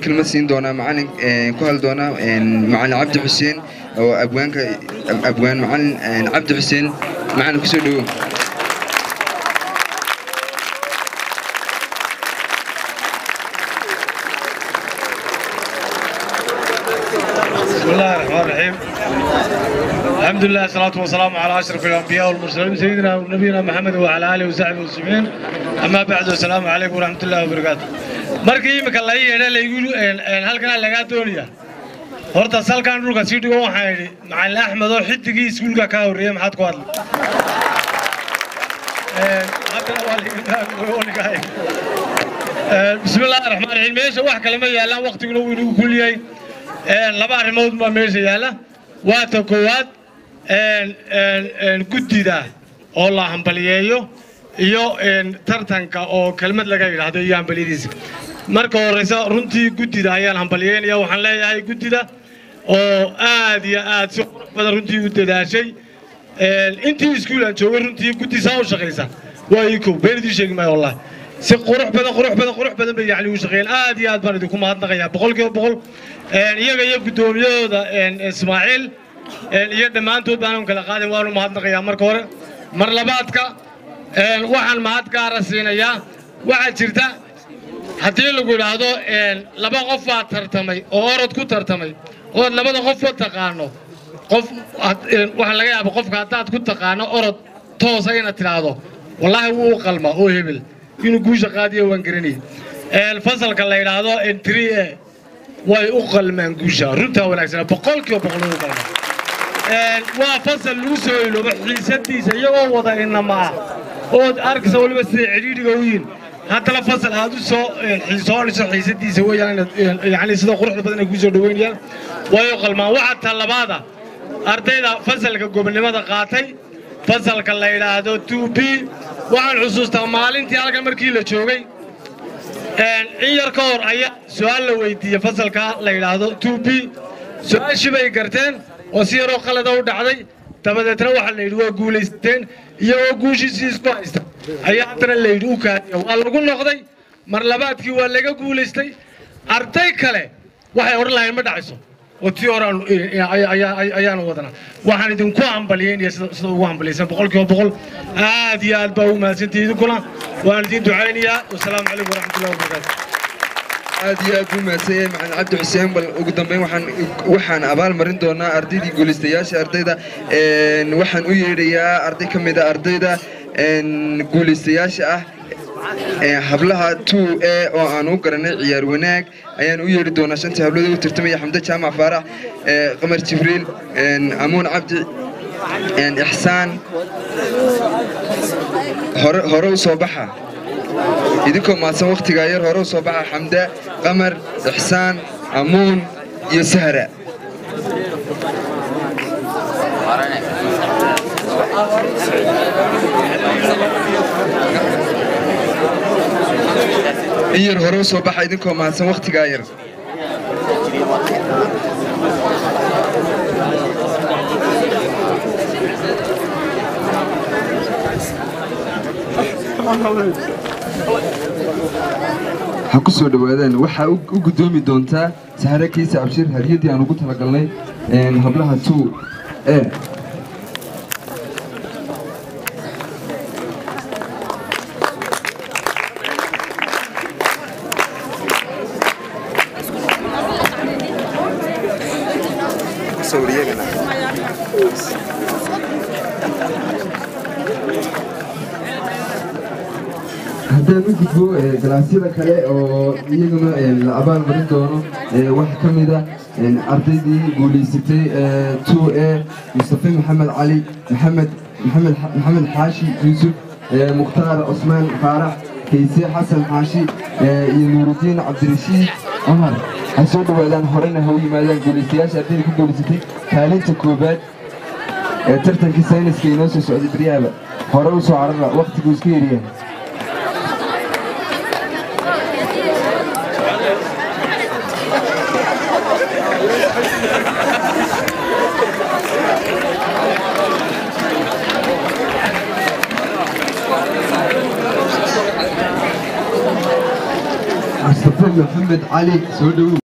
kelmad siin doonaa macalin ku hadli doonaa macalin cabdi xuseen oo abwaanka abwaan macalin cabdi xuseen macalin kusoo dhowow بسم الله الرحمن الرحيم الحمد لله والصلاة والسلام على أشرف الأنبياء والمرسلين سيدنا ونبينا محمد وعلى آله وصحبه وسلم أما بعد السلام عليكم ورحمة الله وبركاته markii imika la yeedha laygu halkan lagaa doonaya horta salkan dhulka sii dhigo waxaan idhi macalin axmed oo xidigii iskuulka ka horreeyey maxaad ku hadla bismi illaahi raxmaan raxiim meesha wax kale ma yaallaan waktiguna wuu inagu kuliyey laba arrimood baa meesha yaalla waa ta koowaad guddida oo la hambaliyeeyo iyo tartanka oo kelmad laga yidhaahdo iyo hambaliyadiisa marka horeysa runtii guddida ayaan hambaliyeynaya waxaan leeyahay guddida oo aad iyo aad si qurux badan runtii u dadaashay intii iskuulaan joogay runtii guddi saa u shaqaysa waa ii kow been idiin sheegi maayo wallahi si qurux badan qurux badan qurux badan bay yacni u shaqeeyeen aad iyo aad baan idinku mahadnaqayaa boqolkiiba boqol iyaga iyo guddoomiyahooda ismaaciil iyo dhammaantood baanan kala qaadin waanu mahadnaqayaa marka hore mar labaadka waxaan mahad gaara siinayaa waxaa jirta haddii lagu idhaahdo laba qof baa tartamay oo orod ku tartamay ood labada qofba taqaano qof waxaa laga yaaba qofka haddaad ku taqaano orod toosa inaad tidhaahdo wallaahi wuu u qalma oo hebel inuu guusha qaadiyo waan garanayay fasalka la yidhaahdo entry e way u qalmaan guusha runtaa wanaagsan boqolkiiba boqol way u qalmaan waa fasal lagu soo iloobo xiisadiisa iyagoo wada inama ah ood arkaysa waliba siday cidhiidhiga u yihin haddana fasal aad u soo xiisoonayso xiisadiisa weeyaan yani sida quruxda badan ay ku soo dhaweynayaan way u qalmaan waxaa talabaada ardayda fasalka gobonimada qaatay fasalka la yidhaahdo two b waxaan xusuustaa maalintii halkan markii la joogay in yar ka hor ayaa su-aal la weydiiyey fasalka la yidhaahdo two b su-aashii bay garteen oo si yaroo qalada u dhacday dabadeetna waxaa la yidhi waa guulaysteen iyagoo guushiisii isku haysta ayaa haddana la yidhi u kaadiya waa lagu noqday mar labaadkii waa laga guulaystay arday kale waxay odhan lahayn ma dhacayso oo tii hore ayaanu wadanaa waxaan idinku hambaliyeynaya sida ugu hambaliyaysan boqolkiiba boqol aad iyo aad baa ugu mahadsantihi idinkuna waan idiin ducaynayaa wasalaamu calaykum waraxmatullahi wabarakaatu aad iyo aad buu mahadsan yahay macalin cabdi xuseen bal ugu dambeyn waxaan waxaan abaal marin doonaa ardaydii guulaystayaasha ardayda waxaan u yeedhayaa arday ka mid a ardayda guulaystayaasha ah hablaha two e oo aan u garanay ciyaar wanaag ayaan u yeedhi doonaa shantii hablood u tartamaya xamde jaamac faarax qamar jibriil amuun cabdi ixsaan hore hore u soo baxa idinkoo maadsan wakhtigaa yar hore u soo baxa xamde qamar ixsaan amuun iyo sahra in yar hore u soo baxa idinkoo mahadsan wakhtigaa yar ha ku soo dhowaadaan waxaa u guddoomi doontaa sahre kiisa abshir hadiyadii aan ugu talagalnay hablaha two e haddaan u gudbo galaasyada kale oo iyaguna la abaal marin doono wax ka mida ardaydii guulaysatay two e mustafe maxamed cali maxamed maxamed maxamed xaashi yuusuf mukhtaar cusmaan faarax kayse xasan xaashi iyo nuurudiin cabdirashiid cumar ha soo dhowaadaan horena ha u yimaadaan guulaystayaasha ardayda ku guulaysatay kaalinta koobaad ee tartankii sayniska inoo soo socday baryaaba hore u soo carara wakhtiguu iska yaryahay mustafe maxamed maxamed cali soo dhowow